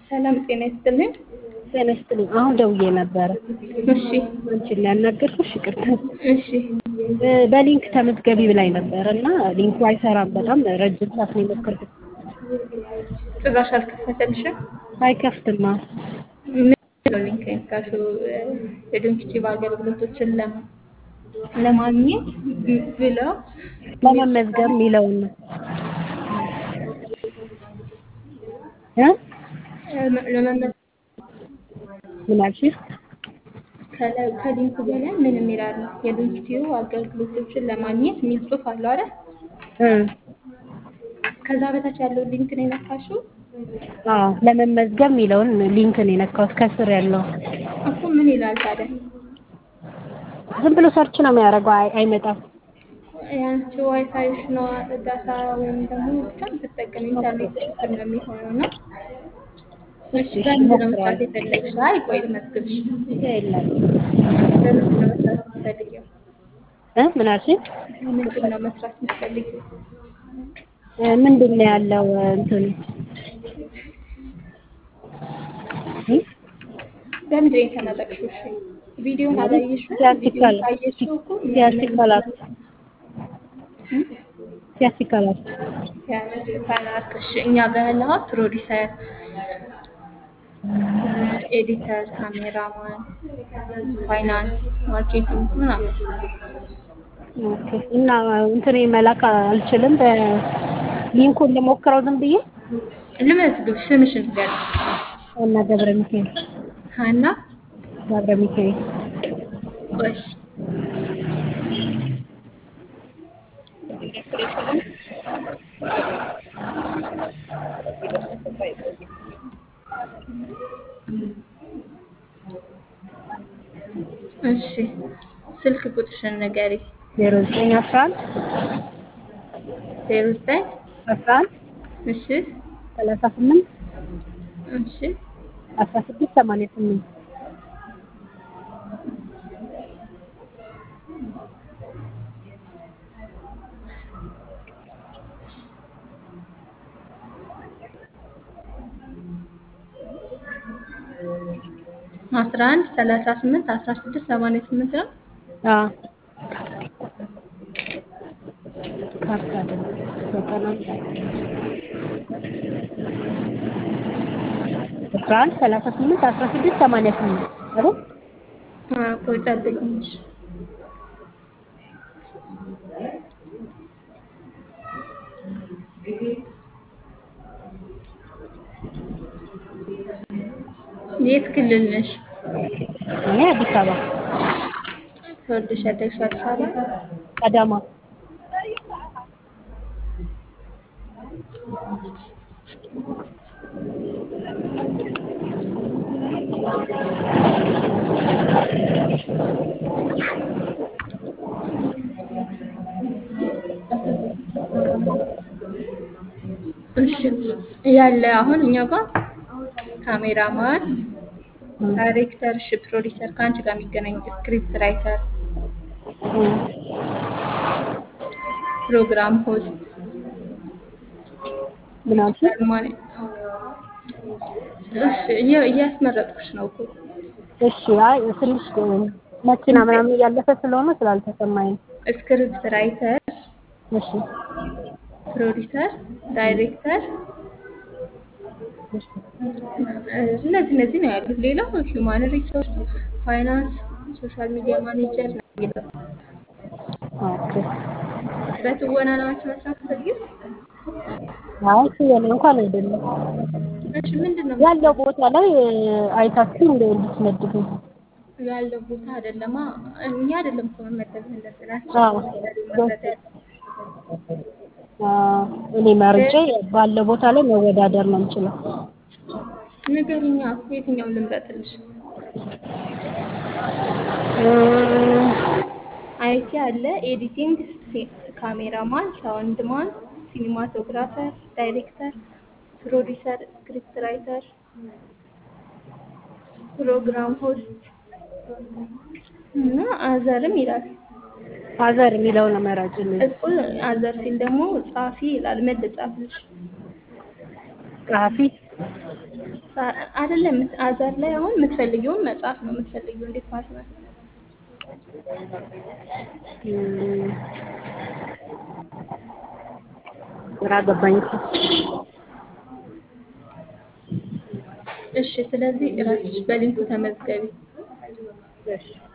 ሰላም ጤና ይስጥልኝ። ጤና ይስጥልኝ። አሁን ደውዬ ነበረ እሺ አንቺን ያናገርኩሽ ይቅርታ። እሺ በሊንክ ተመዝገቢ ብላኝ ነበረ እና ሊንኩ አይሰራም። በጣም ረጅም ሰዓት ነው የሞከርኩት። ጭራሽ አልከፈተልሽም? አይከፍትማ። ምንድን ነው ሊንክ የነካሽው? የዶንኪቲቭ አገልግሎቶችን ለማ- ለማግኘት ብለው ለመመዝገብ የሚለውን ነው እ ለመመዝገብ ምን አልሽኝ? ከላይ ከሊንኩ በላይ ምን የሚል አለ? የዶንኪቲቭ አገልግሎቶችን ለማግኘት የሚል ጽሑፍ አለው አይደል? እ ከዛ በታች ያለው ሊንክ ነው የነካሽው? አዎ ለመመዝገብ የሚለውን ሊንክ ነው የነካሁት ከስር ያለው። እኮ ምን ይላል ታዲያ? ዝም ብሎ ሰርች ነው የሚያደርገው፣ አይ- አይመጣም። ያንቺ ዋይፋይሽ ነው ዳታ ወይም ደግሞ ብቻ የምትጠቀም ኢንተርኔት ችግር ነው የሚሆነው እና እሺ በምንድን ነው መስራት የፈለግሽ? አይ ቆይ ልመዝግብሽ። የለም በምንድን ነው መስራት የምትፈልጊው? እ ምን አልሽኝ? በምንድን ነው መስራት የምትፈልጊው? እ ምንድን ነው ያለው እንትኑ እ? በምንድን ነው የተመረቅሽው? እሺ ቪዲዮን አላየሽው? ሲያስቲካል ቪዲዮን ካየሽው እኮ ሲያስቲካል አርት ሲያስቲካል አርት ያስቲካል አርት። እሺ እኛ ጋር ያለው ፕሮዲሰር፣ ኤዲተር፣ ካሜራማን፣ ፋይናንስ፣ ማርኬቲንግ ምናምን ኦኬ። እና እንትን መላክ አልችልም። በሊንኩን ልሞክረው ዝም ብዬ ልመዝግብሽ። ስምሽን ንገሪኝ። እና ገብረ ሚካኤል ሀና ገብረ ሚካኤል ቆይ እሺ ስልክ ቁጥርሽን ንገሪ። ዜሮ ዘጠኝ አስራ አንድ ዜሮ ዘጠኝ አስራ አንድ እሺ ሰላሳ ስምንት እሺ አስራ ስድስት ሰማንያ ስምንት አስራ አንድ ሰላሳ ስምንት አስራ ስድስት ሰማንያ ስምንት ነው። አዎ ካርታ አይደለም ዘጠና አንድ አስራ አንድ ሰላሳ ስምንት አስራ ስድስት ሰማንያ ስምንት አይደል? አዎ ቆይ ጠብቂኝ። እሺ የት ክልል ነሽ? እኔ አዲስ አበባ ተወልደሽ ያደግሽው አዲስ አበባ? አዳማ እሺ ያለ አሁን እኛ ጋር ካሜራማን፣ ዳይሬክተር፣ እሺ ፕሮዲሰር ከአንቺ ጋር የሚገናኝ ስክሪፕት ራይተር፣ ፕሮግራም ሆስት፣ ምን አልሽኝ? አርማኒ እሺ እየ- እያስመረጥኩሽ ነው እኮ እሺ አይ ትንሽ መኪና ምናምን እያለፈ ስለሆነ ስላልተሰማኝ ነው። ስክሪፕት ራይተር፣ እሺ ፕሮዲሰር፣ ዳይሬክተር እሺ እነዚህ እነዚህ ነው ያሉት። ሌላው ሂውማን ሪሶርስ፣ ፋይናንስ፣ ሶሻል ሚዲያ ማኔጀር ነው የሚለው። ኦኬ በትወና ነው አንቺ መስራት ፈልጊው? አይ ሲሆን እንኳን አይደለም እሺ ምንድን ነው ያለው ቦታ ላይ አይታችሁ እንደ እንድትመድቡ ያለው ቦታ አይደለማ። እኛ አይደለም እኮ መመደብ ያለብን አዎ አስቸጋሪ መረዳት ያለ አዎ፣ እኔ መርጬ ባለው ቦታ ላይ መወዳደር ነው የምችለው። ንገሪኛ፣ የትኛውን ልምረጥልሽ? እም፣ አይቲ አለ፣ ኤዲቲንግ፣ ካሜራማን፣ ሳውንድማን፣ ሲኒማቶግራፈር፣ ዳይሬክተር፣ ፕሮዲሰር፣ ስክሪፕት ራይተር፣ ፕሮግራም ሆስት እና አዘርም ይላል። ፋዘር የሚለው ነው መራጭልኝ። እኮ አዘር ሲል ደግሞ ጻፊ ይላል። ምን ልጻፍልሽ? ጸሐፊ አ- አይደለም አዘር ላይ አሁን የምትፈልጊውን መጽሐፍ ነው የምትፈልጊውን ዲፓርትመንት እም፣ ግራ ገባኝ እኮ። እሺ ስለዚህ እራስሽ በሊንኩ ተመዝገቢ እሺ